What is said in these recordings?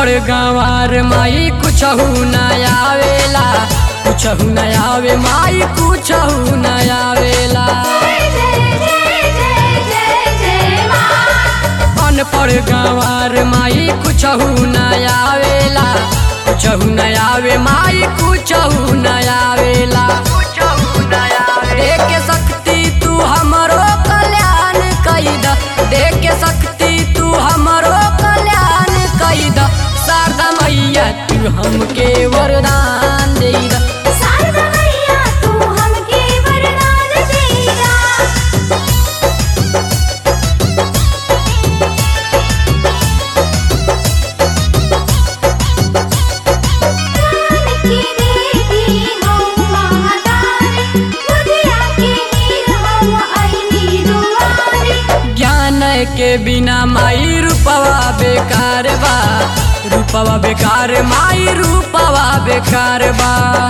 अनपढ़ गंवार माई कुछहू न आवेला कुछहू न आवे माई कुछहू न आवेला अनपढ़ गंवार माई कुछहू न आवेला कुछहू न आवे माई कुछहू न आवेला देख के शक्ति तू हमरो कल्याण कैद देख के शक्ति तू हमरो कल्याण कैद शारदा मैया तू हमके वरदान दे द ज्ञान के बिना माई रूपवा बेकार बा रूपवा बेकार माई रूपवा बेकार बा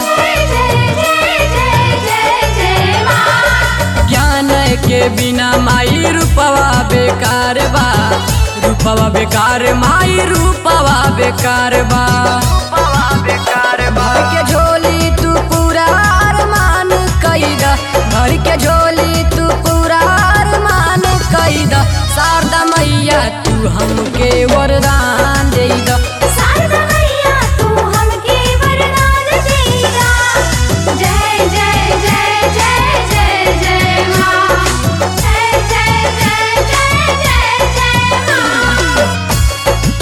ज्ञान के बिना माई रूपवा बेकार बा रूपवा बेकार माई रूपवा बेकार बा भर के झोली तू पूरा अरमान कैद भर के झोली तू पूरा अरमान कैद शारदा मैया तू हमके वरदान दे द जय जय जय जय जय जय माँ जय जय जय जय जय जय माँ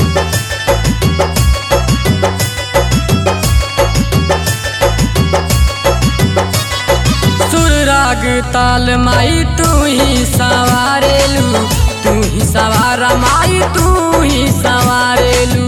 सुर राग ताल माई तू ही सवारेलू तू ही सवारा माई तू ही सवारेलू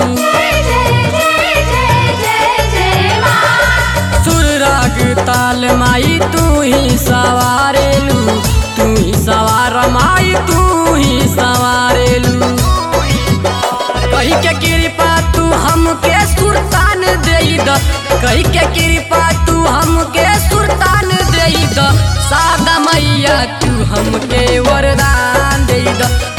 सुर राग ताल माई तू ही सवारेलू तू ही सवारा माई तू ही सवारेलू कही के कृपा तू हमके सुल्तान दे द कही के कृपा तू हमके सुल्तान दे द सादा मैया तू हमके वरदान दे द